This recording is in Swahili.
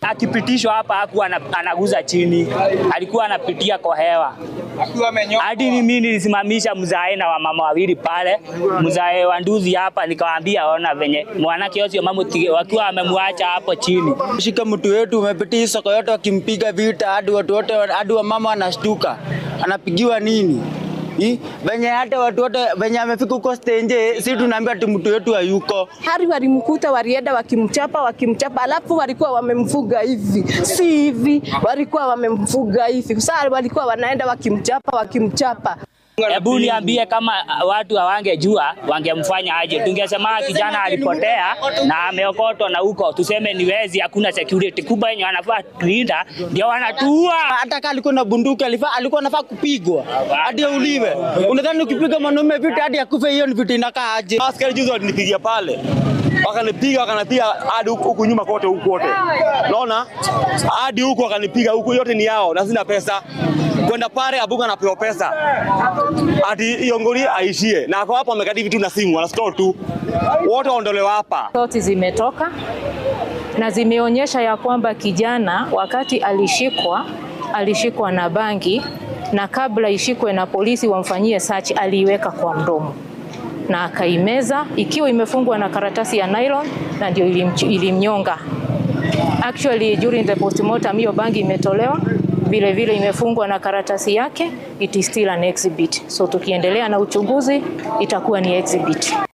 akipitishwa hapa hakuwa ana- anaguza chini, alikuwa anapitia kwa hewa. Hadi ni mimi nilisimamisha mzae na wamama wawili pale, mzae wa nduzi hapa, nikawaambia ona venye mwanake Osio Mamuti wakiwa wamemwacha hapo chini. Shika mtu wetu umepitia hii soko yote wakimpiga vita hadi watu wote hadi wamama wanashtuka. Anapigiwa nini? Hii venye hata watu wote venye amefika huko stenje, si tunaambia ati mtu wetu hayuko. Hari walimkuta walienda wakimchapa wakimchapa, alafu walikuwa wamemfuga hivi, si hivi, walikuwa wamemfuga hivi. Sasa walikuwa wanaenda wakimchapa wakimchapa. Hebu niambie kama uh, watu hawangejua wangemfanya aje? Tungesema kijana alipotea na ameokotwa na huko, tuseme ni wezi, hakuna security kubwa yenye wanafaa kulinda, ndio wanatuua. Hata kama alikuwa na bunduki alifaa alikuwa anafaa kupigwa hadi auliwe. Unadhani ukipiga mwanaume vita hadi akufe, hiyo ni vita inakaa aje? Askari juzi walinipigia pale, wakanipiga wakanipiga hadi huku huku nyuma kote huku kote, naona hadi huku wakanipiga huku, yote ni yao na sina pesa kwenda pale. Abuga anapewa pesa ati hiyo ngori aishie, na ako hapo amekadi vitu na simu, ana store tu, wote waondolewa hapa. Ripoti zimetoka na zimeonyesha ya kwamba kijana wakati alishikwa alishikwa na bangi na kabla ishikwe na polisi wamfanyie search aliiweka kwa mdomo na akaimeza ikiwa imefungwa na karatasi ya nylon na ndio ilimch- ilimnyonga. Actually during the postmortem hiyo bangi imetolewa vile vile imefungwa na karatasi yake, it is still an exhibit. So tukiendelea na uchunguzi itakuwa ni exhibit.